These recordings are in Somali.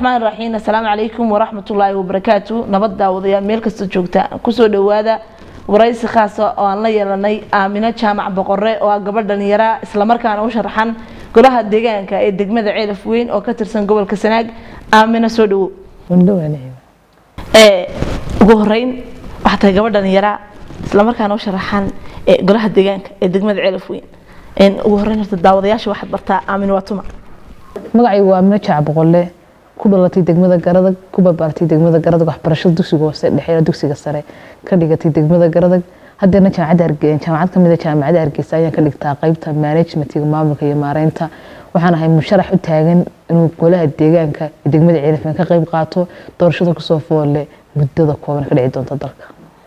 raxmaan raxiim assalaamu calaykum waraxmatullaahi wabarakaatu nabad daawadayaal meel kasta joogta kusoo dhawaada waraysi khaasa oo aan la yeelanay aamino jaamac boqore oo ah gabadh dhalinyara islamarkaana u sharaxan golaha deegaanka ee degmada ceelaf weyn oo ka tirsan gobolka sanaag aamino soo dhawow ugu horeyn waxaa tahay gabadh dhalinyara islamarkaana u sharaxan golaha deegaanka ee degmada ceelaf weyn ugu horeyn horta daawadayaasha waxaad bartaa aamin waa tuma magacaygu waa amino jaac boqolle ku dhalatay degmada garadag ku barbaartay degmada garadag waxbarashada dugsiga hoose dhexe dugsiga sare ka dhigatay degmada garadag hadeerna jaamacad kamid a jaamacadda hargeysa ayaan ka dhigtaa qeybta managementiga maamulka iyo maareynta waxaan ahay musharax u taagan inuu golaha deegaanka ee degmada ceelafeen ka qeyb qaato doorashada kusoo foolle muddada kooban ka dhici doonta dalka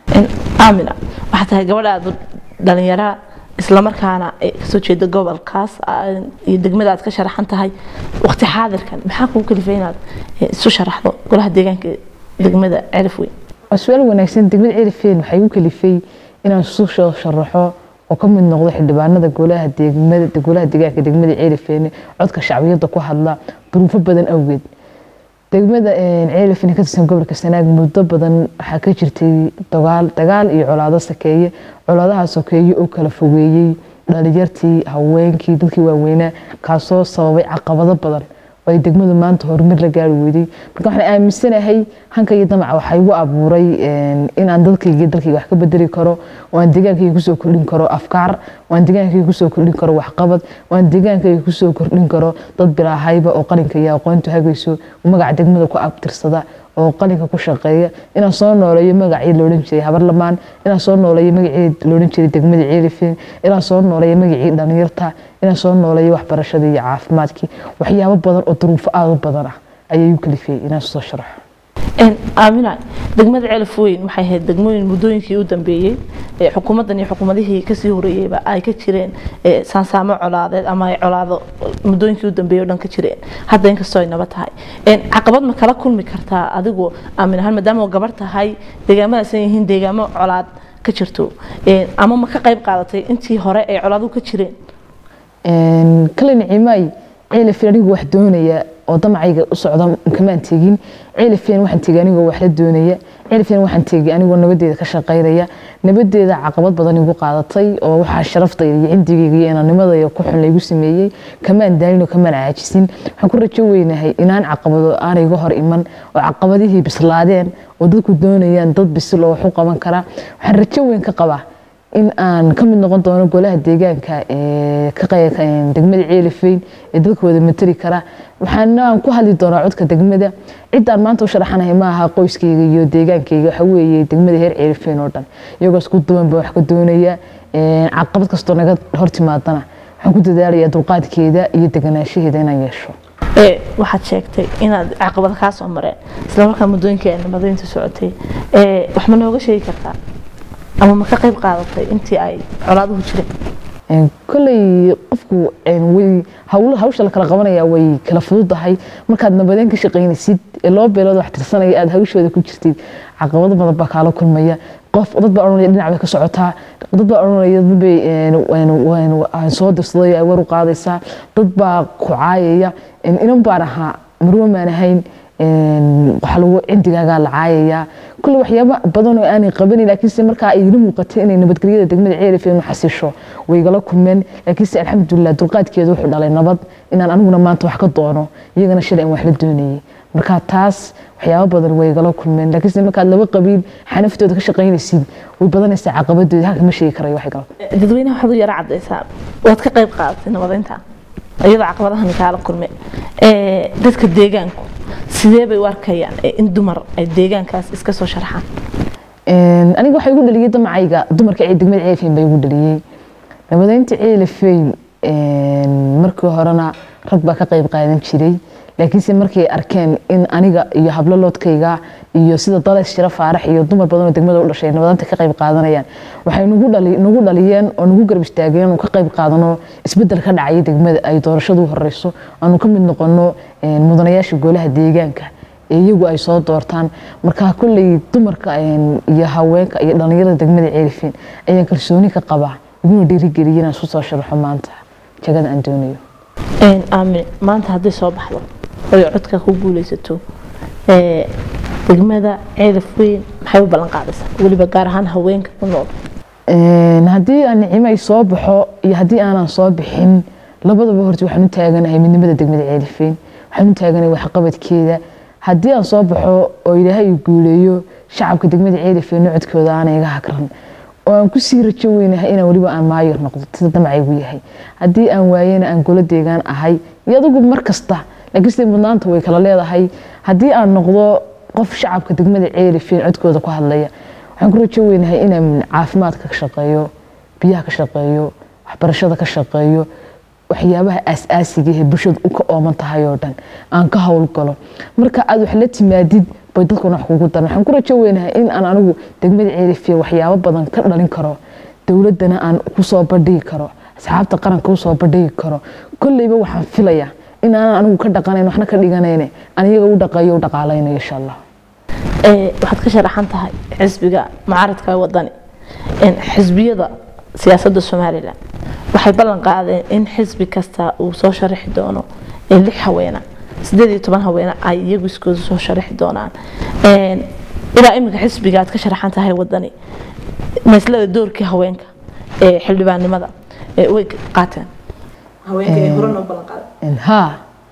aamina waxaa tahay gabadhaadu dhalinyara islamarkaana kasoo jeeda gobolkaas iyo degmada aad ka sharaxan tahay waqti xaadirkan maxaa kugu kalifay inaad isu sharaxdo golaha deegaanka degmada ceelaf weyn waa su-aal wanaagsan degmada ceelafeen waxay igu kalifay inaan isu soo sharaxo oo ka mid noqdo xildhibaanada golaha degmada golaha deegaanka degmada ceelafeen codka shacbiyadda ku hadla duruufo badan awgeed degmada ceelafeen ka tirsan gobolka sanaag muddo badan waxaa ka jirtay dagaal dagaal iyo colaado sakeeye colaadaha sokeeye oo kala fogeeyey dhalinyartii haweenkii dadkii waaweynaa kaasoo sababay caqabado badan oo ay degmadu maanta horumar la gaari weyday marka waxaan aaminsanahay hanka iyo damaca waxaa igu abuuray inaan dadkayga dalkayga wax ka bedeli karo oo aan deegaankayga kusoo kordhin karo afkaar oo aan deegaankayga kusoo kordhin karo waxqabad oo aan deegaankayga kusoo kordhin karo dad bilaahayba oo qalinka iyo aqoontu hagayso magaca degmada ku abtirsada oo qalinka ku shaqeeya inaan soo nooleeyo magacii loodhan jiray habarlamaan inaan soo nooleeyo magacii loodhan jiray degmada ceelifeen inaan soo nooleeyo magacii dhalinyarta inaan soo nooleeyo waxbarashadii iyo caafimaadkii waxyaabo badan oo duruufo aada u badan ah ayay u kalifiyey inaan soo sharaxo aamina degmada ceelaf weyn waxay ahayd degmooyin muddooyinkii u dambeeyey xukuumaddan iyo xukuumadihii kasii horeeyeyba ay ka jireen saansaamo colaadeed ama ay colaado muddooyinkii u dambeeyey o dhan ka jireen hadda inkastoo ay naba tahay caqabad ma kala kulmi kartaa adigu aamin ahaan maadaama gabar tahay deegaamadaas ay yihiin deegaamo colaad ka jirto ama ma ka qayb qaadatay intii hore ay colaaduhu ka jireen kale nicimaay ceelafeen anigu wax doonaya oo damacayga u socda kamaan tegin ceelafeen waxaan tegay anigoo wax la doonaya ceelafeen waxaan tegay anigoo nabadeeda ka shaqaynaya nabadeeda caqabad badan igu qaadatay oo waxaa sharaftayda iyo cindigayga iyo inanimadayda ku xun laygu sameeyey kamaan daalin oo kamaan caajisin waxaan ku rajo weynahay inaan caqabado aanay iga hor iman oo caqabadihii bislaadeen oo dadku doonayaan dad bisil oo wax u qaban kara waxaan rajo weyn ka qabaa in aan ka mid noqon doono golaha deegaanka degmada ceelafeyn ee dadka wada materi kara waxaana ku hadli doonaa codka degmada ciddaan maanta u sharaxanahay ma aha qoyskayga iyo deegaankayga waxa weeye degmada heer ceelafeyn oo dhan iyagoo isku duwan baa wax ka doonaya caqabad kastoo naga hor timaadana waxaan ku dadaalayaa dulqaadkeeda iyo deganaanshaheeda inaan yeesho waxaad sheegtay inaad caqabad kaa soo mareen islamarkaa muddooyinkii ay nabadaynta socotay wax ma nooga sheegi kartaa ama ma ka qayb qaadatay intii ay colaaduhu jireen koley qofku hawsha la kala qabanaya way kala fududahay markaad nabadeen ka shaqaynaysid ee loo beelood wax tirsanaya aad hawshooda ku jirtid caqabado badan baa kaala kulmaya qof dad baa odhanaya dhinac bay ka socotaa dad baa odhanaya dadbay soo dirsaday ay war u qaadaysaa dad baa ku caayaya inan baan ahaa marwo maan ahayn waxaa lagu cindigaagaa la caayayaa kulle waxyaaba badan oo aanay qabanin laakiinse markaa ay ila muuqatay inay nabadgelyada degmada ceelafeen u xasisho way igala kulmeen laakiinse alxamdulilah dulqaadkeeda wuxuu dhalay nabad inaan aniguna maanta wax ka doono iyagana shalay aan wax la doonayay marka taas waxyaaba badan way igala kulmeen laakiinse markaad laba qabiil xanaftooda ka shaqaynaysid way badanaysaa caqabadooda halka ma sheegi karayo wax igala dadweynaha waxaad u yara cadaysaa waad ka qayb qaadatay nabadaynta iyadoo caqabadahan kaala kulme dadka deegaanku sidee bay u arkayaan in dumar ay deegaankaas iska soo sharxaan aniga waxaa igu dhaliyey damacayga dumarka ee degmada ceelafeyn baa igu dhaliyey nabadaynta ceelafeyn markii horena rag baa ka qayb qaadan jiray laakiinse markay arkeen in aniga iyo hablo loodkayga iyo sida dalays shira faarax iyo dumar badan oo degmada u dhashay nabadanta ka qayb qaadanayaan waxay nagu dhaliyeen oo nagu garab istaageen inuu ka qayb qaadano isbedel ka dhacaya degmada ay doorashadu u horeyso aanu ka mid noqono mudanayaasha golaha deegaanka ee iyagu ay soo doortaan marka kolley dumarka iyo haweenka iyo dhallinyarada degmada ceelifeen ayaan kalsooni ka qabaa iguna dhiirigeliya inaan isu soo sharaxo maanta jagada aan doonayo aamin maanta hadday soo baxdo oy codka ku guuleysato ee, degmada ceelaf weyn maxay u ballan qaadaysaa weliba gaar ahaan haweenka ku nool Een, haddii aan nicimo ay soo baxo iyo haddii aanan soo bixin labadaba horta waxaan u taaganahay midnimada degmada ceelifeen waxaan u taaganahay waxqabadkeeda haddii aan soo baxo oo ilaahay uu guuleeyo shacabka degmada ceelifeen codkooda aanay iga hakran oo aan kusii rajo weynahay inaan weliba aan maayir noqdo sida damacaygu yahay haddii aan waayena aan golo deegaan ahay iyo adigu mar kasta laakiin sida mudnaanta way kala leedahay haddii aan noqdo qof shacabka degmada ceelifeen codkooda ku hadlaya waxaan ku rajo weynahay inaan caafimaadka ka shaqeeyo biyaha ka shaqeeyo waxbarashada ka shaqeeyo waxyaabaha aas-aasiga ee bulshadu u ka ooman tahay oo dhan aan ka howlgalo marka aad wax la timaadid bay dadkuna wax kugu daran waxaan ku rajo weynahay in aan anigu degmada ceelifiya waxyaabo badan ka dhalin karo dowladdana aan kusoo bandhigi karo asxaabta qaranka usoo bandhigi karo kolleyba waxaan filayaa in aanan anigu ka dhaqanayn waxna ka dhiganayne aan iyaga u dhaqeeyo u dhaqaalaynayo insha allah Ee, waxaad ka sharaxan tahay xisbiga mucaaradka ee wadani Een, xisbiyada siyaasadda somalilan waxay ballan qaadeen in xisbi kasta uu soo sharaxi doono ee lix haweena sideed iyo toban haweena ay iyagu iskooda soo sharaxi doonaan Een, ilaa iminka xisbiga aad ka sharaxan tahay wadani maslada doorkii haweenka ee xildhibaannimada ee way qaateen haweenka ee hore noo ballan qaadeen haa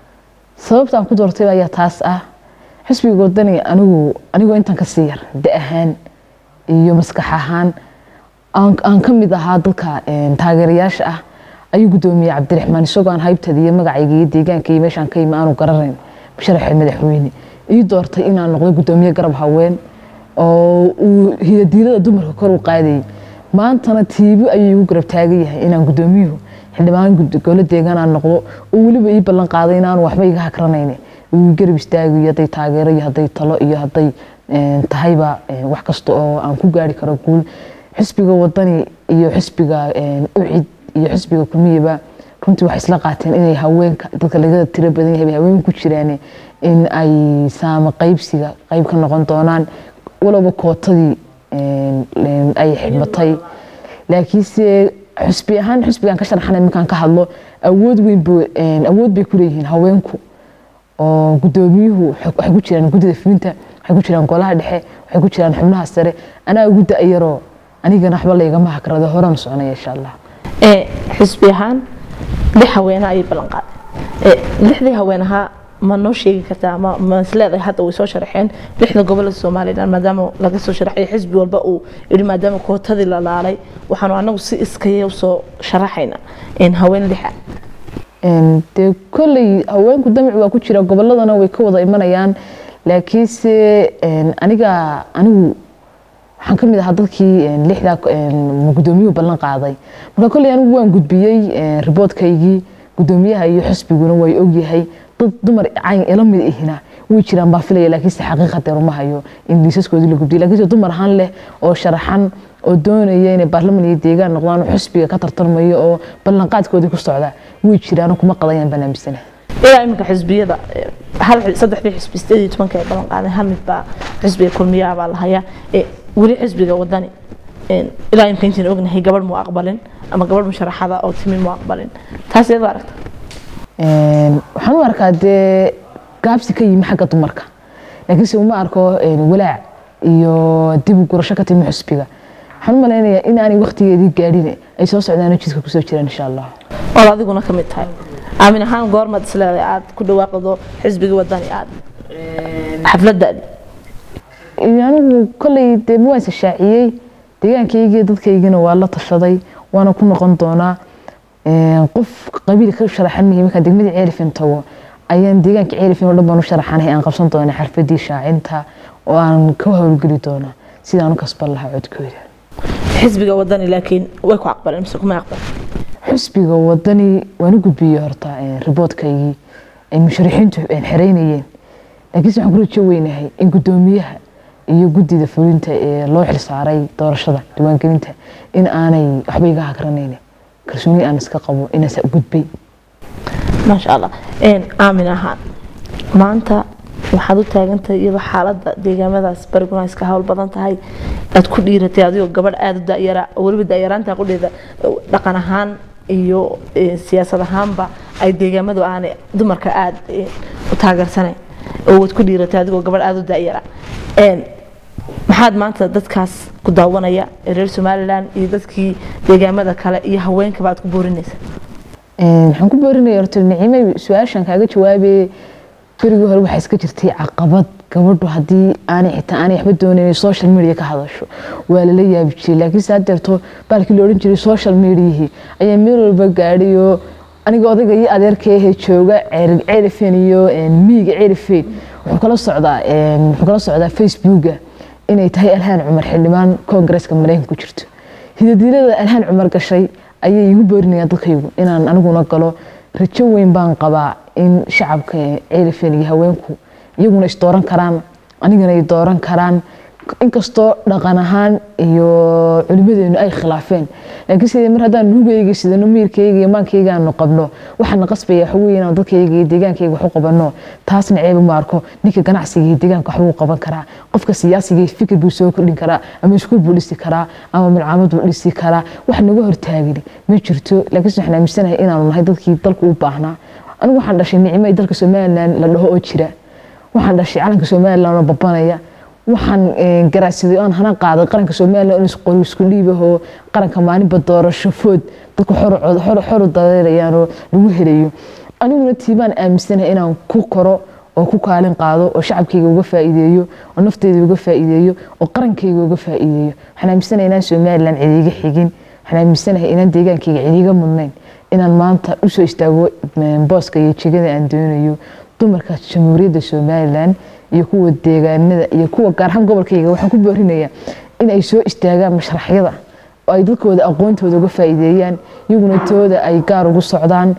sababta aan ku doortay ayaa taas ah xisbiga wadani anigu anigoo intan ka sii yar da ahaan iyo maskax ahaan aan aan ka mid ahaa dadka een, taageerayaasha ah ayuu gudoomiyey cabdiraxmaan isagoo aan haybtada iyo magacayga iyo deegaanka iyo meeshaan ka yimi aanu garanayn musharaxa madaxweyne ii doortay inaan noqdo gudoomiye garab haween oo uu hidadiilada dumarka kor u qaadayay maantana tiibo ayuu igu garab taagan yahay inaan gudoomiyuhu xildhibaan gud- golo deegaan aan noqdo oo weliba ii ballan qaaday inaanu waxba iga hakranayne uu garab istaagayo hadday taageero iyo hadday talo iyo hadday een, tahayba een, wax kasta oo aan ku gaari karo guul xisbiga wadani iyo xisbiga een, ucid iyo xisbiga kulmiyaba runtii waxay isla qaateen inay haweenka dadka laga tiro badan yahay bay haween ku jiraan in ay saama qaybsiga qayb ka noqon doonaan walaba kootadii een, een, ay xidhmatay laakiinse xusbi ahaan xusbigan ka sharaxanay markaan ka hadlo awood weyn bu- een, awood bay ku leeyihiin haweenku oo gudoomiyuhu waxay waxay ku jiraan guddida fulinta waxay ku jiraan golaha dhexe waxay ku jiraan xubnaha sare anaa ugu da-yaroo anigana waxba laygama hakrado horaan soconaya insha allah Ee, xisbi ahaan lix haweena ayay ballan qaadeen Ee, lixdii haweenaha ma noo sheegi kartaa ma ma isleedahay hadda way soo sharaxeen lixda gobolada somalilan maadaama laga soo sharaxay xisbi walba uu yidhi maadaama kootadii la laalay waxaanu anagu si iskaya usoo sharaxayna in haween lixa Een, dee kolley haweenku damac waa ku jira goboladana way ka wada imanayaan laakiinse een, aniga anigu waxaan ka mid ahaa dadkii een, lixdaa een, gudoomiyuhu ballan qaaday marka kolley anigu waan gudbiyey een, riboodkaygii gudoomiyaha iyo xisbiguna way ogyahay dad dumar cayn ila mid ihina way jiraan baa filaya laakiinse xaqiiqadeer uma hayo in liisaskoodii la gudbiyay laakiinse dumar ahaan leh oo sharaxan oo doonaya inay baarlaman iyo deegaan noqdaan oo xisbiga ka tartarmayo oo ballanqaadkoodii ku socda way jiraan oo kuma qadayaan baan aaminsanahay ilaa iminka xisbiyada ee, hal xi- saddexdii xisbi sideed iyo tobanka ay ballan qaadeen hal mid baa xisbiga kulmiyaha baa la hayaa Ee, weli xisbiga wadani een, ilaa iminka intaan ognahay gabadh mu aqbalin ama gabadh musharaxada oo timi mu aqbalin taas iyadoo aragta Een, waxaan u arkaa dee gaabsi ka yimi xagga dumarka laakiinse uma arko een, walaac iyo dib u gurasho ka timi xusbiga waxaan u malaynayaa in aanay waqtigeedii gaadhin ay soo socdaan oo jidka kusoo jiraan insha allah oo adiguna ka mid tahay aamin ahaan goormaad isleedahay aad ku dhawaaqdo xisbiga wadani aad xafladaadi Iyo anigu kolley dee ma waan is shaaciyey deegaankaygii dadkaygina waa la tashaday waana ku noqon doonaa Een, qof qabiil ka sharaxan mihi markaan degmadii ceelifin tago ayaan deegaanka ceelifin oo dhan baan u sharaxanahay aan qabsan doonaa xarfadii shaacinta oo aan ka howlgeli doonaa sidaan u kasban lahaa codkooda xisbiga wadani laakiin way ku aqbaleen mise kuma aqbalin xusbiga wadani waan u gudbiyey horta een, riboodkaygii ay musharixiintu een, xereynayeen laakiinse waxaan ku rajo weynahay in gudoomiyaha iyo guddida fulinta ee loo xilsaaray doorashada diiwaangelinta in aanay waxba iga hakranayn kalsooni aan iska qabo inaas gudbay maasha allah Een, aamin ahaan maanta waxaad u taagantahay iyadoo xaaladda deegaamadaas bariguna iska hawl badan tahay aad ku dhiiratay adigoo gabadh aada u dayara oo weliba dayaraanta qudheeda dhaqan ahaan iyo eh, siyaasad ahaanba ay deegaamadu aanay dumarka aada u taageersanayn oo waad ku dhiiratay adigoo gabadh aada u daayara maxaad maanta dadkaas ku daawanaya ee reer somalilan iyo dadkii deegaamada kale iyo haweenkaba aad ku boorinaysa waxaan ku boorinaya horta nicimay su-aashan kaaga jawaabe berigii hore waxaa iska jirtay caqabad gabadhu haddii aanay xitaa aanay waxba doonayn social media ka hadasho waa lala yaabi jiray laakiin saa deerto baalkii la odhan jiray social mediahii ayaa meel walba gaadhay oo aniga odayga iyo adeerkeehe jooga ceerifen iyo miiga ceerifen wuxuu kala socdaa wuxuu kala socdaa facebooka inay tahay alhaan cumar xildhibaan koongareeska mareykanka ku jirto hidadiilada alhaan cumar gashay ayay igu boorinayaan dadkaygu inaan aniguna galo rajo weyn baan qabaa in shacabka ceerifen iyo haweenku iyaguna is dooran karaan anigana ay dooran karaan inkastoo dhaqan ahaan iyo culimadeenu ay khilaafeen laakiin sidee mar haddaan nugayga sidano miirkayga iyo maankayga aanu qabno waxaana qasbaya waxa weeye inaan dadkayga iyo deegaankayga wax u qabano taasna ceeba ma arko ninka ganacsiga iyo deegaanka waxbuu u qaban karaa qofka siyaasiga fikir buu soo kordhin karaa ama iskuul buu dhisi karaa ama milcaamad buu dhisi karaa wax naga hortaagin ma jirto laakiin waxaan aaminsanahay inaanu nahay dadkii dalku u baahnaa anigu waxaan dhashay nicmo ay dalka somalilan la dhaho oo jira waxaan dhashay calanka somalilan oo babanaya waxaan garaacsaday oon hana qaaday qaranka somalilan in isqori isku dhiibahoo qaranka maalinba doorasho food dadku xoru dareerayaanoo lagu helayo aniguna tiibaan aaminsanahay inaan ku koro oo ku kaalin qaado oo shacabkayga uga faa'iideeyo oo nafteyda uga faa'iideeyo oo qarankayga uga faa'iideeyo waxaan aaminsanahay inaan somalilan cidiiga xigin waxaan aaminsanahay inaan deegaankayga cidiiga mudnayn inaan maanta usoo istaago booska iyo jegada aan doonayo dumarka jamhuuriyadda somalilan iyo kuwa deegaanada iyo kuwa gaar ahaan gobolkayga waxaan ku boorinayaa in ay soo istaagaan mashraxyada oo ay dadkooda aqoontooda uga faa'iideeyaan iyaguna tooda ay gaar ugu socdaan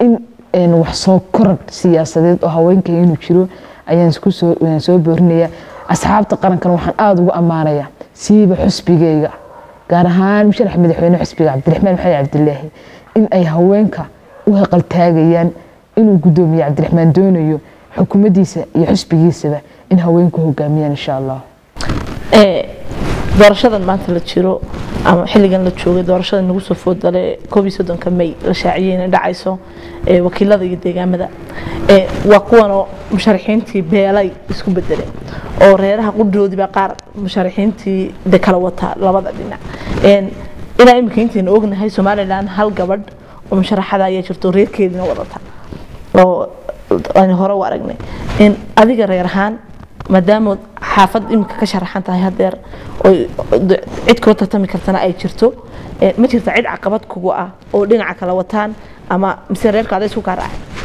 in wax soo korad siyaasadeed oo haweenka inuu jiro ayaan soo boorinayaa asxaabta qarankan waxaan aada ugu ammaanayaa siiba xusbigayga gaar ahaan musharax madaxweyne xusbiga cabdiraxmaan maxamed cabdilaahi in ay haweenka u haqaltaagayaan inuu guddoomiye cabdiraxmaan doonayo xukuumaddiisa iyo xusbigiisaba in haweenku hogaamiyaan insha allah doorashadan maanta la jiro ama xilligan la joogay doorashada nagu soo foodale koob iyo soddonka may la shaaciyey inay dhacayso wakiilada iyo deegaamada waa kuwanoo musharaxiintii beelay isku bedeleen oo reeraha qudhoodiiba qaar musharaxiintii de kala wataa labada dhinac ilaa imika intaynu ognahay somalilan hal gabadh oo musharaxada ayaa jirto reerkeediina wadata oo aynu hore u aragnay adiga reer ahaan maadaama xaafad imika ka sharaxan tahay hadeer cid kula tartami kartana ay jirto ma jirta cid caqabad kugu ah oo dhinaca kala wataan ama mise reerka ada isku kaa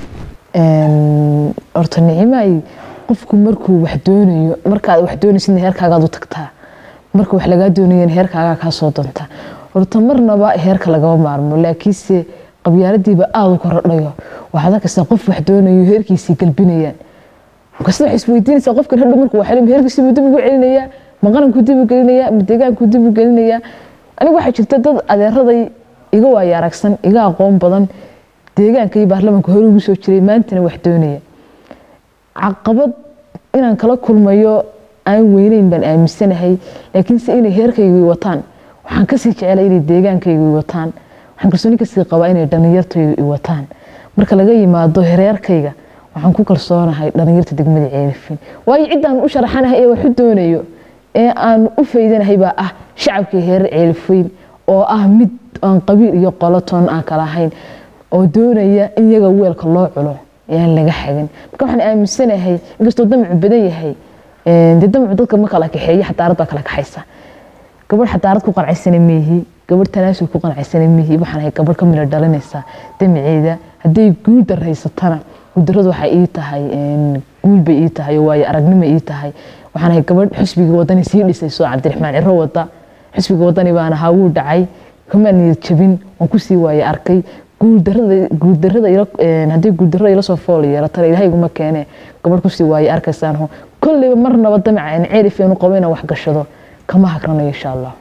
raacay horta nicimay qofku markuu wax doonayo markaad wax doonaysidna heerkaagaad u tagtaa marka wax lagaa doonayana heerkaagaa kaa soo doontaa horta marnaba heerka lagama maarmo laakiinse qabyaaladiiba aada u korodhayo waxaad arkaysaa qof wax doonayo heerkiisii galbinayaan markaasna waxay isweydiinaysaa qofkan hadhow markuu waxelin heerkiisii buu dib ugu celinayaa ma qarankuu dib u gelinayaa ma deegaankuu dib u gelinayaa aniga waxaa jirta dad adeeraday iga waaya aragsan iga aqoon badan deegaanka iyo baarlamaanka hore ugu soo jiray maantana wax doonaya caqabad inaan kala kulmayo aan weyneyn baan aaminsanahay laakiinse inay heerkaygii wataan waxaan kasii jecelay inay deegaankaygii wataan waxaan kalsooni kasii qabaa inay dhallinyartaydu i wataan marka laga yimaado hereerkayga waxaan ku kalsoonahay dhallinyarta degmada ceelifin waayo ciddaan u sharaxanahay ee wax u doonayo ee aan u faydanahay baa ah shacabkii heerar ceelifayn oo ah mid aan qabiil iyo qolotoon aan kala ahayn oo doonaya in iyaga weelka loo culo yaan laga xagin marka waxaan aaminsanahay inkastoo damacu badan yahay dee damacu dadka ma kala kaxeeya xadaarad baa kala kaxaysa gabadh xadaarad ku qancaysan miihi gabadh tanaasul ku qancaysan miihi waxaan ahay gabadh ka mila dhalinaysa damaceeda hadday guul daraysatana guuldaradu waxay ii tahay guul bay ii tahay oo waayo aragnimo ii tahay waxaan ahay gabadh xusbiga wadani sii dhisayso cabdiraxmaan ciro wada xusbiga wadani baan ahaa wuu dhacay kama niyad jabin waan kusii waaye arkay guuldarada haddii guuldarada ila soo fool yeelatana ilaahay iguma keene gabadh kusii waaye arkaysaan kolleyba marnaba damaca aan ceelifeen u qabo inaan wax gashado kama hagranayo insha allah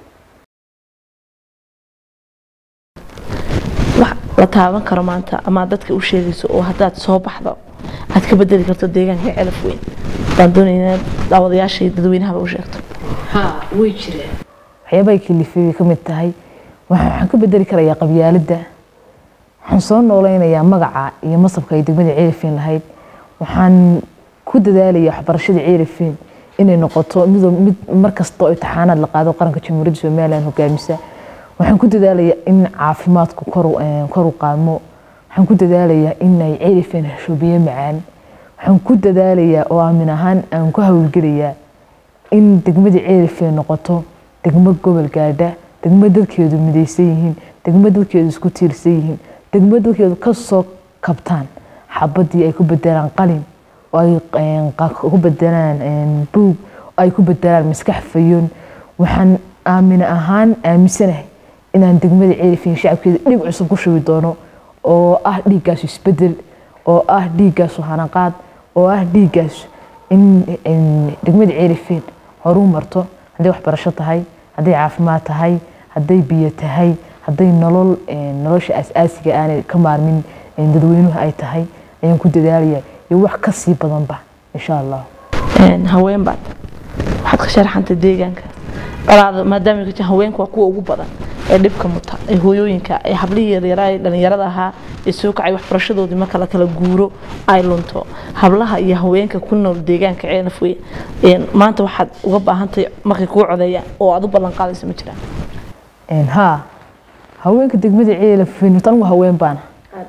wax la taaban karo maanta ama dadka u sheegayso oo haddaad soo baxdo aad ka bedeli karto deegaanka celaf weyn baan doonayna daawadayaasha iyo dadweynahaba u sheegto way jireen waxyaabahay kalifay bay ka mid tahay waxaan ka bedeli karayaa qabyaaladda waxaan soo nooleynayaa magaca iyo masabka ay degmada ceelifeen lahayd waxaan ku dadaalayaa waxbarashada ceelifeen inay noqoto mid markasta oo imtixaanaad la qaado qaranka jamhuuriyadda somalilan hogaamisa waxaan ku dadaalayaa in caafimaadku kor u qaadmo waxaan ku dadaalayaa inay ceelifeen hesho biyo macaan waxaan ku dadaalayaa oo aamin ahaan aan ku hawlgelayaa in degmada ceelifeen noqoto degmo gobol gaadha degmo dadkeedu midaysan yihiin degmo dadkeedu isku tiirsan yihiin degmo dadkeedu kasoo kabtaan xabadii ay ku bedelaan qalin oo ay ku bedelaan buug oo ay ku bedelaan maskax fayoon waxaan aamin ahaan aaminsanahay inaan degmada ceelifeen shacabkeeda dhib cusub ku shubi doono oo ah dhiiggaasu isbedel oo ah dhiiggaasu hanaqaad oo ah dhiiggaas in degmada ceelifeen horuu marto hadday waxbarasho tahay hadday caafimaad tahay hadday biyo tahay hadday nolol nolosha asaasiga aanay ka maarmin dadweynuhu ay tahay ayaan ku dadaalaya iyo wax ka sii badanba insha allah haween baad waxaad ka sharaxantay deegaanka dhalaada maadaama ka haweenku waa kuwa ugu badan ee dhibka muta ee hooyooyinka ee hablihii yaryaraa ee dhalinyarada ahaa ee soo kacay waxbarashadoodii marka la kala guuro ay lunto hablaha iyo haweenka ku nool deegaanka ceelaf wey maanta waxaad uga baahantahay markay kuu codeeyaan oo aad u ballan qaadaysa ma jiraan haa haweenka degmada ceelaf anigu haween baana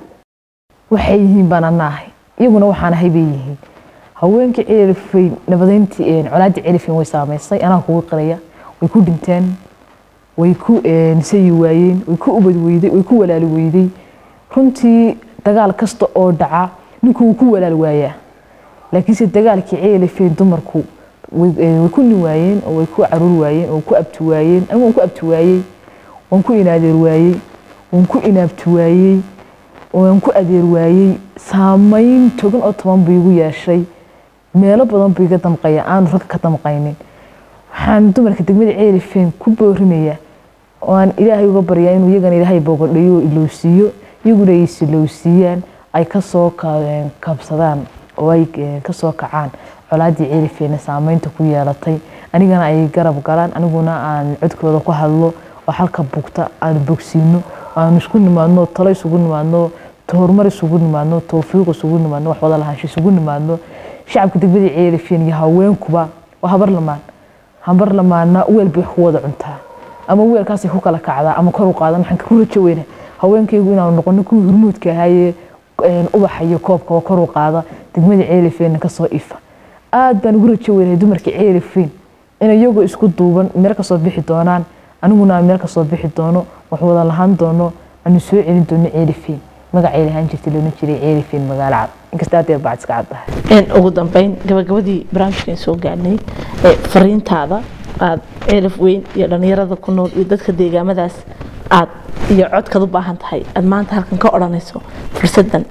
waxay yihiin baan anaahay iyaguna waxaan ahay bay yihiin haweenka ceelafeyn nabadeyntii colaadii ceelafeyn way saameysay anaa kugu qiraya way ku dhinteen way ku sayi waayeen way ku ubad weyday way ku walaali weyday runtii dagaal kasta oo dhaca ninku wuu ku walaal waayaa laakiinse dagaalkii ceelafeen dumarku way ku nin waayeen oo way ku caruur waayeen oo ku abti waayeen anigu waan ku abti waayey waan ku inaadeer waayey waan ku inaabti waayey waan ku adeer waayey saameyn togan oo toban buu igu yeeshay meelo badan buu iga damqaya aanu ragga ka damqaynin waxaan dumarka degmada ceelifeen ku boorinayaa oo aan ilaahay uga baryaa inuu iyagana ilaahay boogodhayo oo ilowsiiyo iyaguna ay isilowsiiyaan ay kasoo kabsadaan oo ay kasoo kacaan colaadii ceelifeena saameynta ku yeelatay anigana ay garab galaan aniguna aan codkooda ku hadlo oo halka bugta aan bogsiino aanu isku nimaadno talo isugu nimaadno horumar isugu nimaadno towfiiq isugu nimaadno wax wada lahaansho isugu nimaadno shacabka degmada ceelifeen iyo haweenkuba waa habar lamaan habar lamaana weel bay wax ku wada cuntaa ama weelkaasay ku kala kacdaa ama kor u qaadan waxaan ku rajo weyna haweenkaygu inaanu noqono kuwii hurmuudka ahaayee ubaxa iyo koobka oo kor u qaada degmada ceelifeenna kasoo ifa aad baan ugu rajo weynahay dumarka ceelifeen in iyagoo isku duuban meel kasoo bixi doonaan aniguna aan meel kasoo bixi doono wax wada lahaan doono aanu soo celin doono ceelifeen magacay lahaan jirtay loona jiray ceelifeen magaalo cad inkasta aad bacd iska caddahay ugu dambeyn gabagabadii barnaamijkan soo gaadhnay fariintaada aad ceelaf weyn iyo dhalinyarada ku nool iyo dadka deegaamadaas aad iyo codkaad u baahan tahay aad maanta halkan ka odhanayso fursadan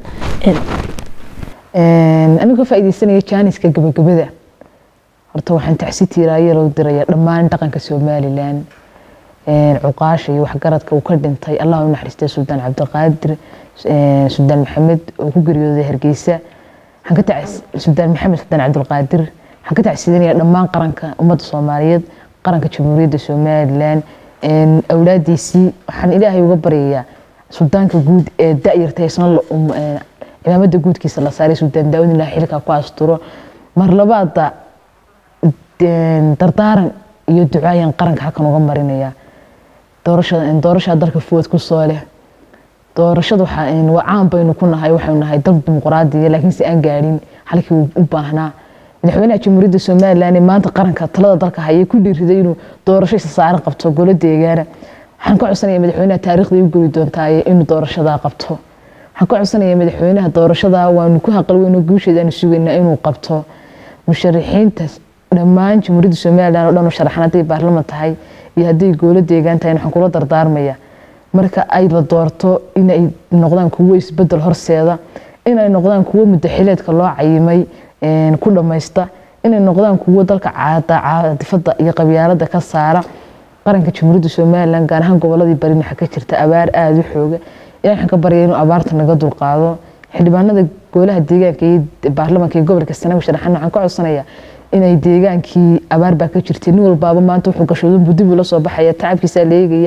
anigu ka faa'iidaysanaya jaaniska gabagabada horta waxaan tacsi tiiraayo loo diraya dhammaan dhaqanka somalilan cuqaasha iyo waxgaradka uu ka dhintay allah u naxariistay suldaan cabdiqaadir suldaan maxamed oo ku geeriyooday hargeysa suldaan maxamed suldaan cabdilqaadir waxaan ka tacsidanaya dhammaan qaranka ummadda soomaaliyeed qaranka jamhuuriyadda somalilan awlaadiisii waxaan ilaahay uga baryayaa suldaanka guud ee da'yarta isna cimaamada guudkiisa la saaray suldaan daawud ilaah xilka ku asturo mar labaada dardaaran iyo ducaayan qaranka halkan uga marinaya doorashada dalka fuwad ku soo leh doorashada waa caan baynu ku nahay waxaynu nahay dal dimuqraadiya laakiin si aan gaadhin halkii uu u baahnaa madaxweynaha jamhuuriyadda somalilan ee maanta qaranka talada dalka hayay ku dhiiriday inuu doorasho isa saaran qabto golo deegaana waxaan ka codsanaya madaxweynaha taariikhda u geli doontaaye inuu doorashadaa qabto waxaan ka codsanaya madaxweynaha doorashadaa waanu ku haqal weyno guusheeda aanu sugaynaa inuu qabto musharaxiinta dhammaan jamhuuriyadda somalilan oo dhan u sharaxan hadday baarlaman tahay iyo hadday goolo deegaan tahay waxaan kula dardaarmaya marka ay la doorto inay noqdaan kuwo isbedel horseeda inay noqdaan kuwo mudaxileedka loo cayimay ku dhammaysta inay noqdaan kuwo dalka caadifada iyo qabyaalada ka saara qaranka jamhuuriyadda somalilan gaar ahaan goboladii bari waxaa ka jirta abaar aada u xooga ilahi waxaan ka baryaya inuu abaarta naga dulqaado xildhibaanada goolaha deegaanka iyo baarlamanka iyo gobolka sanaag sharaxan waxaan ka codsanayaa inay deegaankii abaar baa ka jirtay nin walbaaba maanta wuxuu gashoodan buu dib ula soo baxaya tacabkiisaa la eegaya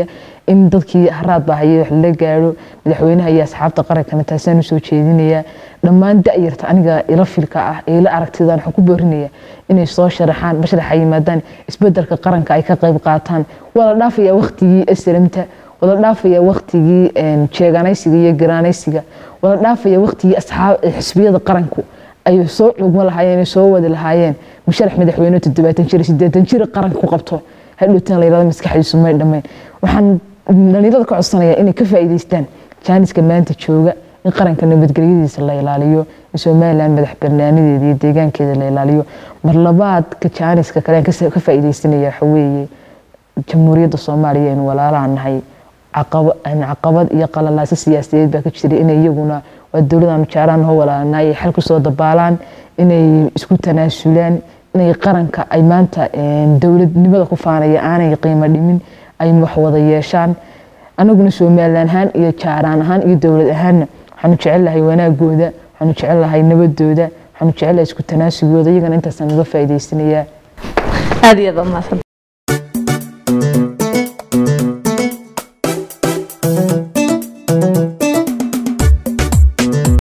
in dadkii haraad baa hayay wax lala gaadho madaxweynaha iyo asxaabta qarankana taasaan usoo jeedinayaa dhammaan da-yarta aniga ila filka ah ee ila aragtidaan waxaan ku boorinaya inay soo sharaxaan mashraxa yimaadaan isbedelka qaranka ay ka qayb qaataan waa la dhaafayaa waqtigii aslamta wala dhaafaya waqtigii jeeganaysiga iyo garaanaysiga wala dhaafaya waqtigii xisbiyada qaranku ay soo cugmo lahaayeen ay soo wadi lahaayeen musharax madaxweyne toddobaatan jir sideetan jir qaranka ku qabto hadhowtaan la yirahdo maskaxdiisu may dhammayn waxaan dhalinyarada ka codsanayaa inay ka faa'iidaystaan jaaniska maanta jooga in qaranka nabadgelyadiisa la ilaaliyo in somalilan madax barnaanadeeda iyo deegaankeeda la ilaaliyo mar labaadka jaaniska kale aan ka faa'iidaysanaya waxa weeye jamhuuriyadda soomaaliya aynu walaalaha nahay caqabad iyo qalalaaso siyaasadeed baa ka jira inay iyaguna waa dowladaanu jeclaan hoo walaalnaa ay xal kusoo dabaalaan inay isku tanaasulaan inay qaranka ay maanta dowladnimada ku faanaya aanay qiimo dhimin ay wax wada yeeshaan anaguna somalilan ahaan iyo jaaraan ahaan iyo dowlad ahaanna waxaanu jecelnahay wanaagooda waxaanu jecelnahay nabadooda waxaanu jecelnahay isku tanaasigooda iyagana intaasaan uga faa'iidaysanayaa aada iyo aad mahadsan